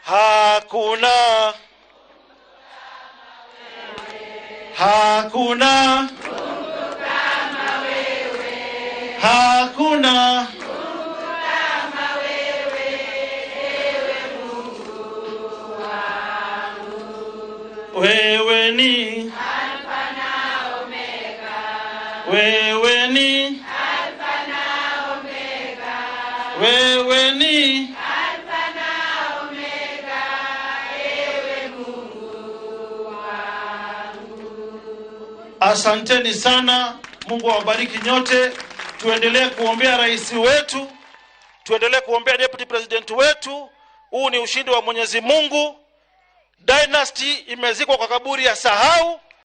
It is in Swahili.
hakuna hakuna hakuna wewe ni wewe ni wewe ni asanteni sana mungu awabariki nyote tuendelee kuombea rais wetu tuendelee kuombea deputy president wetu huu ni ushindi wa mwenyezi mungu dynasty imezikwa kwa kaburi ya sahau